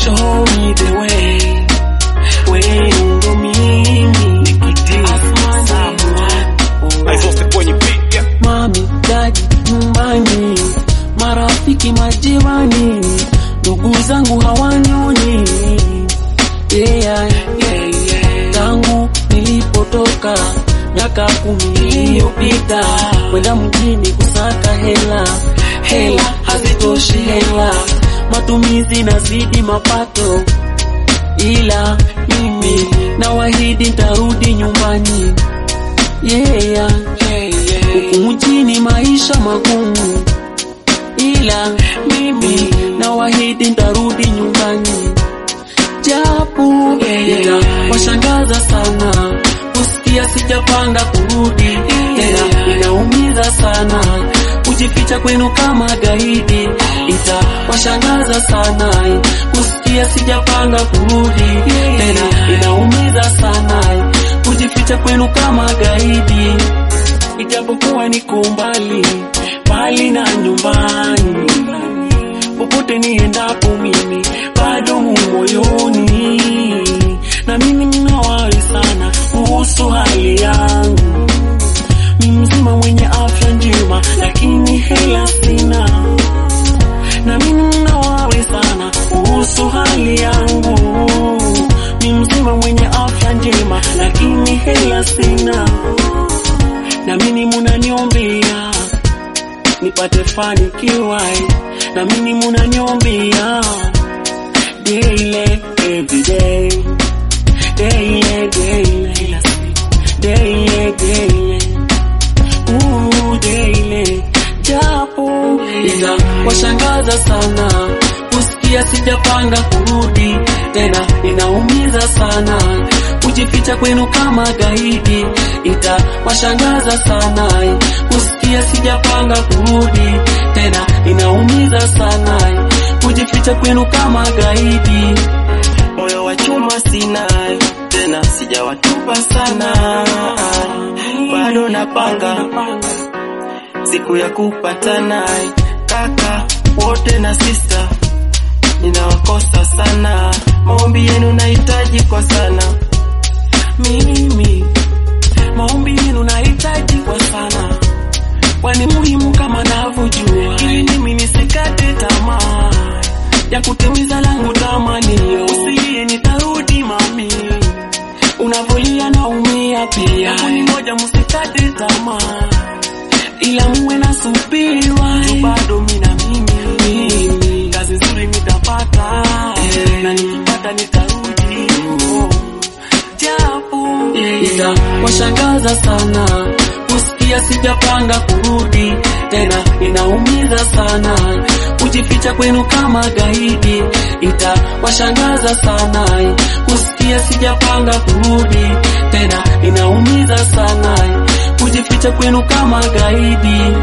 show me the way wewe ndo mimi Asmani. Exhausted kwenye beat, yeah. mami dadi nyumbani marafiki majirani ndugu zangu hawanioni yeah, yeah, yeah. tangu nilipotoka miaka kumi iliyopita kwenda mjini kusaka hela hela hazitoshi hela matumizi nazidi mapato ila mimi nawahidi ntarudi nyumbani yeah. Huku mjini maisha magumu, ila mimi nawahidi ntarudi nyumbani, japo itawashangaza sana kusikia sijapanga kurudi tena, inaumiza sana kujificha kwenu kama gaidi, itawashangaza sana kusikia sijapanga kurudi tena, inaumiza sana kujificha kwenu kama gaidi, ijapokuwa niko mbali mbali na nyumbani, popote niendapo mimi bado mu moyoni, na mimi ninawari sana kuhusu hali yangu, mi mzima mwenye afya njema, lakini hela sina, na mimi ninawari sana kuhusu hali yangu, mi mzima mwenye afya njema, lakini hela sina, na mimi munaniombea nipate fanikiwa, na mimi munaniombea daily every day daily daily daily daily Ooh, daily japo itawashangaza sana kusikia sijapanga kurudi tena, inaumiza sana kujificha kwenu kama gaidi, itawashangaza sana kusikia sijapanga kurudi tena, inaumiza sana kujificha kwenu kama gaidi. moyo wa chuma sina tena, sijawatupa sana, bado napanga siku ya kupatana. Kaka wote na sista, ninawakosa sana, maombi yenu nahitaji kwa sana. mimi maombi yenu nahitaji kwa sana, kwani muhimu kama navyojua, ili mimi nisikate tamaa ya kutimiza langu tamanio. Usilie, nitarudi mami, unavolia naumia pia, ni moja, msikate tamaa, ila muwe na subira, tu bado mimi na mimi, mimi kazi nzuri nitapata, na nikipata nitarudi oh japo itawashangaza sana kusikia sijapanga kurudi tena, inaumiza sana kujificha kwenu kama gaidi, itawashangaza sana kusikia sijapanga kurudi tena, inaumiza sana kujificha kwenu kama gaidi.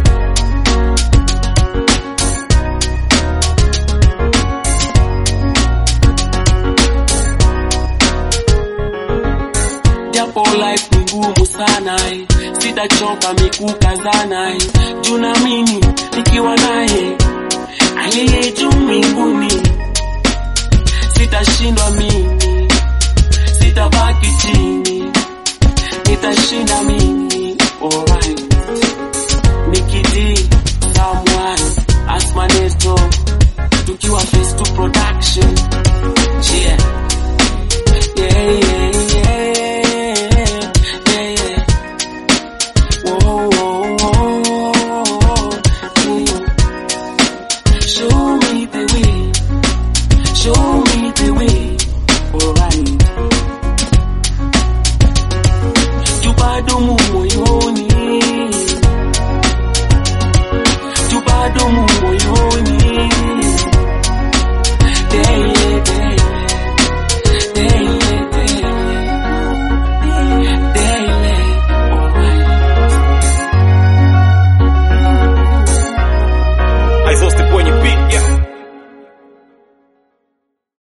japo life ni ngumu sana eh. sitachoka mikukazana eh. juu naamini nikiwa naye aliye juu mbinguni sitashindwa mimi sitabaki chini nitashinda mimi alright nikidi someone asmaneto tukiwa face to production yeah yeah, yeah, yeah, yeah, yeah. Whoa, whoa, whoa, yeah. Show me the way, show me the way, alright. You bado mu moyo